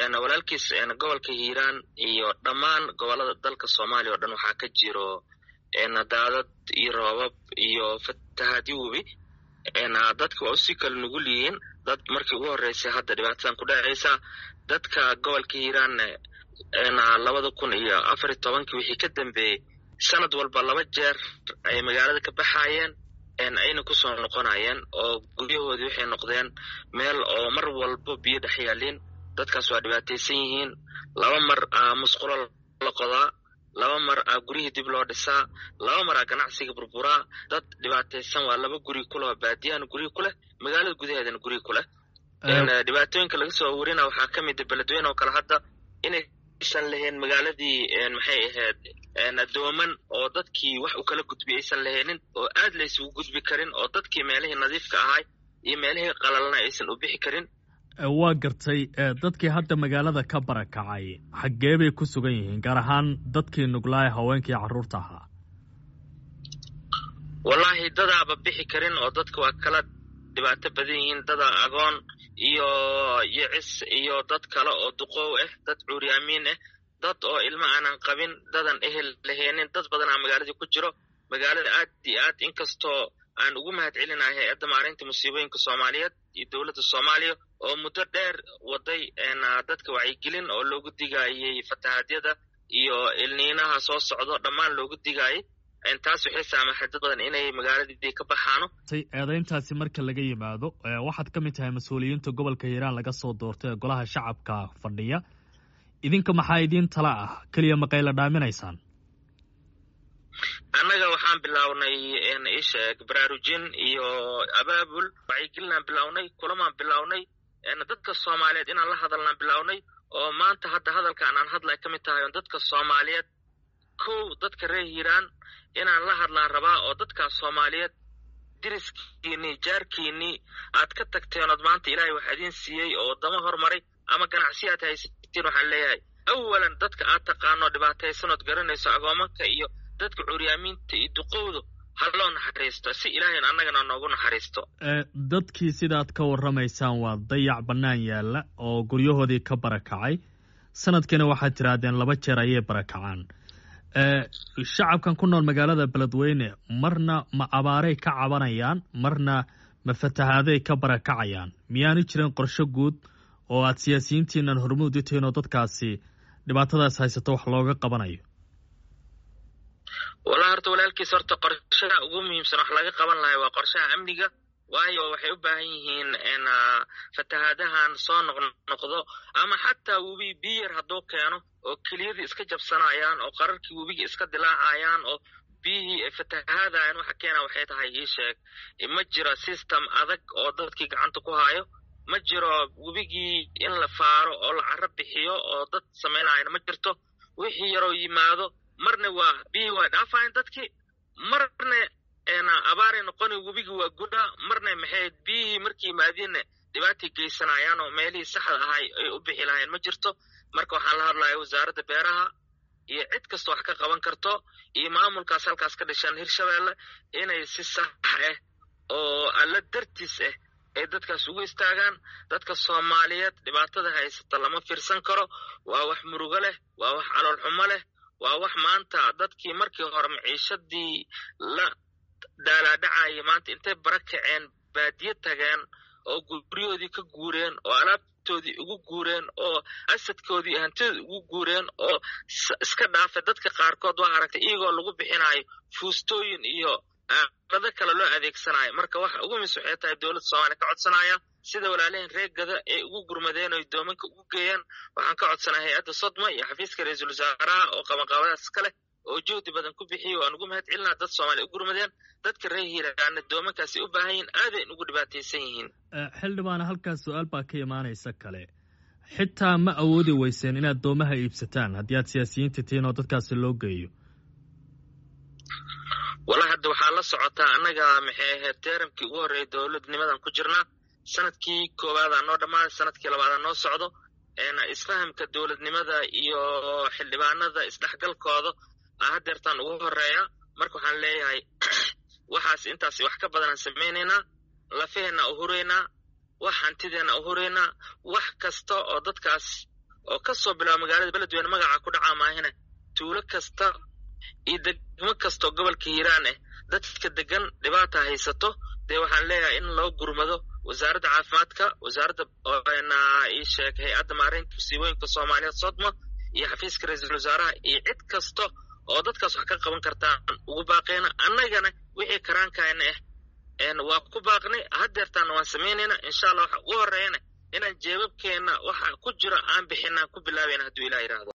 walaalkiis gobolka hiiraan iyo dhammaan gobolada dalka soomaaliya oo dhan waxaa ka jiro daadad iyo roobab iyo fatahaadyo webi dadka waa usii kala nugul yihiin dad markii ugu horreysay hadda dhibaatadan ku dhacaysa dadka gobolka hiiraanna labada kun iyo afar iyo tobankii wixii ka dambeeyey sanad walba laba jeer ay magaalada ka baxaayeen ayna kusoo noqonayeen oo guryahoodii waxay noqdeen meel oo mar walba biyo dhex yaalin dadkaas waa dhibaataysan yihiin laba mar a musqulo la qodaa laba mar a guryihii dib loo dhisaa laba mar a ganacsiga burburaa dad dhibaataysan waa laba guri kuleh baadiyahana guryi ku leh magaalada gudaheedana guryi ku leh dhibaatooyinka laga soo warina waxaa ka mida beledweyne oo kale hadda inaysan lahayn magaaladii maxay ahayd dooman oo dadkii wax u kala gudbi aysan lahaynin oo aad laysugu gudbi karin oo dadkii meelihii nadiifka ahay iyo meelihii qalalna aysan u bixi karin waa gartay dadkii hadda magaalada ka barakacay xaggee bay ku sugan yihiin gaar ahaan dadkii nuglaaya haweenkii carruurta ahaa wallaahi dadaaba bixi karin oo dadka waa kala dhibaato badan yihiin dada agoon iyo yicis iyo dad kale oo duqoow ah dad cuuryaamiin ah dad oo ilmo aanan qabin dadan ehel lahaynin dad badanaa magaaladii ku jiro magaalada aad iyo aad inkastoo aan ugu mahad celinahay hay-adda maareynta musiibooyinka soomaaliyeed iyo dowladda soomaaliya oo muddo dheer waday dadka wacyigelin oo loogu digaayey fatahaadyada iyo ilniinaha soo socdo dhammaan loogu digaayay taas waxay saamaxay dad badan inay magaaladii ka baxaano eedayntaasi marka laga yimaado waxaad ka mid tahay mas-uuliyiinta gobolka hiiraan laga soo doortay ee golaha shacabka fadhiya idinka maxaa idiin tala ah keliya maqayla dhaaminaysaan annaga waxaan bilownay isheeg baraarujin iyo abaabul wacyigelinaan bilownay kulamaan bilownay dadka soomaaliyeed inaan la hadalnaan bilownay oo maanta hadda hadalkaan aan hadla ay ka mid tahay dadka soomaaliyeed kow dadka reer hiiraan inaan la hadlaan rabaa oo dadkaas soomaaliyeed diriskiinii jaarkiinii aad ka tagteen ood maanta ilaahay wax idiin siiyey oo waddamo hormaray ama ganacsi aad haysatiin waxaan leeyahay awalan dadka aad taqaano dhibaataysan ood garanayso agoomanka iyo dadka curyaamiinta iyo duqowdu ha loo naxariisto si ilaahayn annagana noogu naxariisto dadkii sidaad ka warramaysaan waa dayac bannaan yaalla oo guryahoodii ka barakacay sanadkiina waxaad tidhaahdeen laba jeer ayay barakacaan shacabkan ku nool magaalada beledweyne marna ma abaaray ka cabanayaan marna ma fatahaaday ka barakacayaan miyaanu jirin qorsho guud oo aad siyaasiyiintiinan hormuud u tihiin oo dadkaasi dhibaatadaas haysato wax looga qabanayo wallahi horta walaalkiis horta qorshaha ugu muhiimsan wax laga qaban lahay waa qorshaha amniga waayo waxay u baahan yihiin fatahaadahan soo noqnoqdo ama xataa webi biyar hadduu keeno oo keliyadii iska jabsanayaan oo qararkii webigii iska dilaacayaan oo biyihii ay fatahaadayan waxa keena waxay tahay ii sheeg ma jiro system adag oo dadkii gacanta ku hayo ma jiro webigii in la faaro oo la caro bixiyo oo dad samaynayana ma jirto wixii yaroo yimaado marna waa biyihii waa dhaafayan dadkii marna abaaray noqoni webigi waa gudha marna maxay biyihii markii yimaadiinna dhibaatay geysanayaan oo meelihii saxda ahay ay u bixi lahayn ma jirto marka waxaan la hadlaya wasaaradda beeraha iyo cid kasta wax ka qaban karto iyo maamulkaas halkaas ka dhishaan hirshabeelle inay si sax ah oo alla dartiis ah ay dadkaas ugu istaagaan dadka soomaaliyeed dhibaatada haysata lama fiirsan karo waa wax murugo leh waa wax calool xumo leh waa wax maanta dadkii markii hore maciishadii la daalaadhacaya maanta intay bara kaceen baadiye tageen oo guryahoodii ka guureen oo alaabtoodii ugu guureen oo asadkoodii hantidoodii ugu guureen oo iska dhaafay dadka qaarkood waa aragtay iyagoo lagu bixinayo fuustooyin iyo aalado kale loo adeegsanayo marka waxa ugu mis waxay tahay dowladda soomaaliya ka codsanaya sida walaalaheen reegada ay ugu gurmadeen oo doomanka ugu geeyaan waxaan ka codsanaya hay-adda sodma iyo xafiiska ra-iisul wasaaraha oo qabanqaabadaas ka leh oo juhdi badan ku bixiya waan ugu mahad celinaa dad soomaaliya u gurmadeen dadka reer hiiraana doomankaasi u baahan yihiin aadayn ugu dhibaataysan yihiin xildhibaana halkaas su-aal baa ka imaanaysa kale xitaa ma awoodi weyseen inaad doomaha iibsataan haddii aad siyaasiyiinta tihiin oo dadkaasi loo geeyo wallahi hadda waxaa la socotaa annaga maxay ahayd teeramkii ugu horreeyay dowladnimadan ku jirnaa sanadkii koobaadaa noo dhammaaday sanadkii labaadaa noo socdo isfahamka dowladnimada iyo xildhibaanada isdhexgalkooda hadeertaan ugu horeeya marka waxaan leeyahay waxaas intaas wax ka badanaan samaynaynaa lafaheenna u huraynaa wax hantideenna u huraynaa wax kasta oo dadkaas oo kasoo bilaaba magaalada beledweyne magaca ku dhacaa maahine tuulo kasta iyo degmo kastao gobolka hiiraan ah dadka degan dhibaata haysato dee waxaan leeyahay in loo gurmado wasaaradda caafimaadka wasaaradda ii sheeg hay-adda maareynta musiibooyinka soomaaliyeed sodma iyo xafiiska ra-iisul wasaaraha iyo cid kasta oo dadkaas wax ka qaban kartaan ugu baaqeyna annagana wixii karaankaana ah waa ku baaqnay hadeertaana waan samaynayna insha allah waxa ugu horeeyana inaan jeebabkeenna waxa ku jiro aan bixinaan ku bilaabayna hadduu ilah yidhaahdo